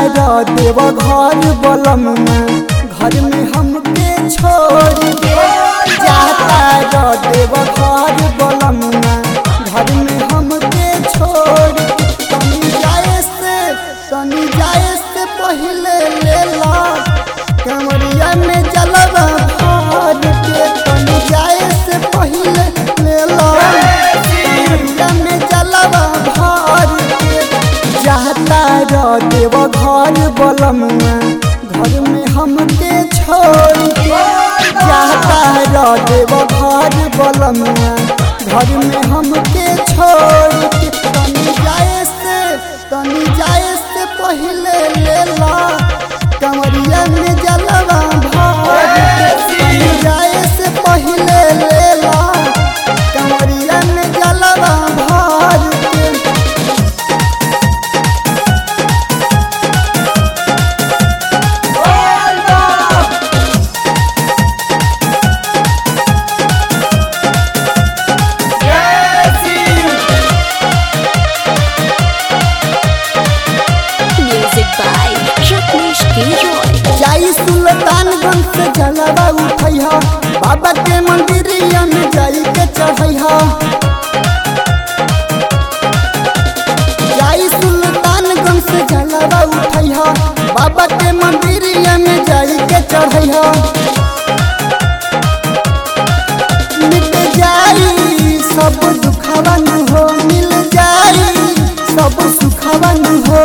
देव घर बलम में घर में हमके छोड़ के जाता रो देव घर बलम में घर में हमके छोड़ के तनी जाए से तनी जाए से पहले ले ला कमरिया में जलवा भर के तनी जाए से पहले ले ला कमरिया में जलवा भर के जाता रो देव घर बलम में घर में हमके छोड़ के जाता रो देव घर बलम में घर में हमके छोड़ के तनी जाए से तनी जाए से पहले ले ला कमरिया में जलवा भर के तनी जाए से पहले ले ला कमरिया में जलवा भर के Music by Rajneesh Giroy. जाई सुल्तानगंज से जलवा उठैहा बाबा के मंदिरिया में जाई के चढ़ैहा जाई सुल्तानगंज से जलवा उठैहा बाबा के मंदिरिया में जाई के चढ़ैहा मिट जाई सब दुखवन हो मिल जाई सब सुखवन हो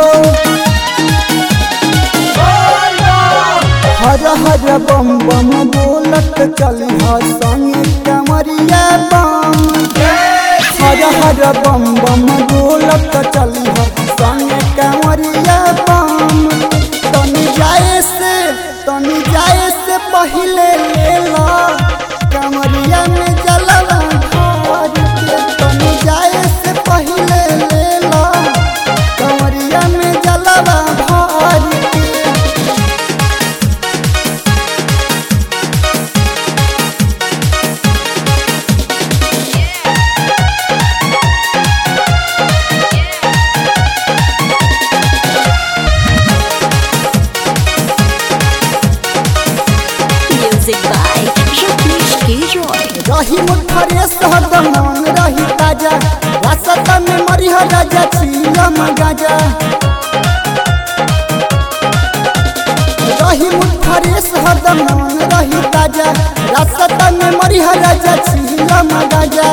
हर हर बम बम बोलत चली संगे कमरिया बम हर हर बम बम बोलत चली संगे कमरिया बम तनी जाए से तनी जाए से पहले ले ला कमरिया में जलवा भर के तनी जाए से पहले ले ला कमरिया में जलवा भर के Music by Rajneesh Giroy. रही मुठरे सहदम मन रही ताजा रास्ता में मरिह राजा छीलम गाजा रही मुठरे सहदम मन रही ताजा रास्ता में मरिह राजा छीलम गाजा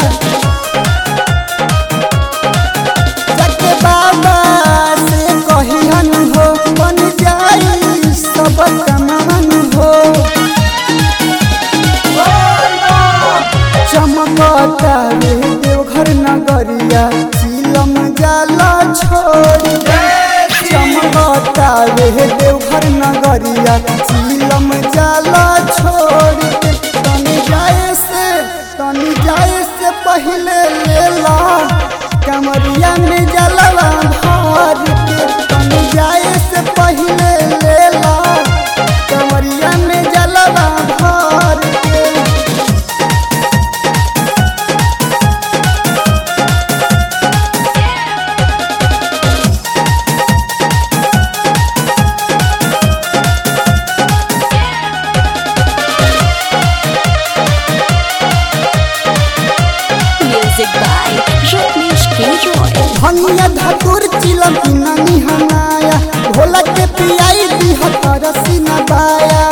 जके बाबा से कहिहन हो बन जाई सब कमान हो चमकता रे देवघर नगरिया चिलम जाला छोड़ चमकता रे देवघर नगरिया चिलम जाला छोड़ के तनी जाए से तनी जाए से पहले ले ला कमरिया में जलवा भर के तनी जाए से पहले ले ला कमरिया में जलवा भर के Music by Rajneesh Giroy. भंगिया धतुर चिलम नानी हनाया भोला के पियाई दी हतर सीना बाया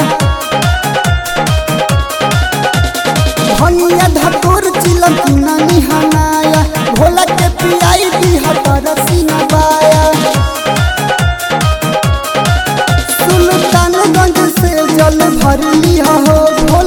भंगिया धतुर चिलम नानी हनाया भोला के पियाई दी हतर सीना बाया सुल्तानगंज से जल भर लिया हो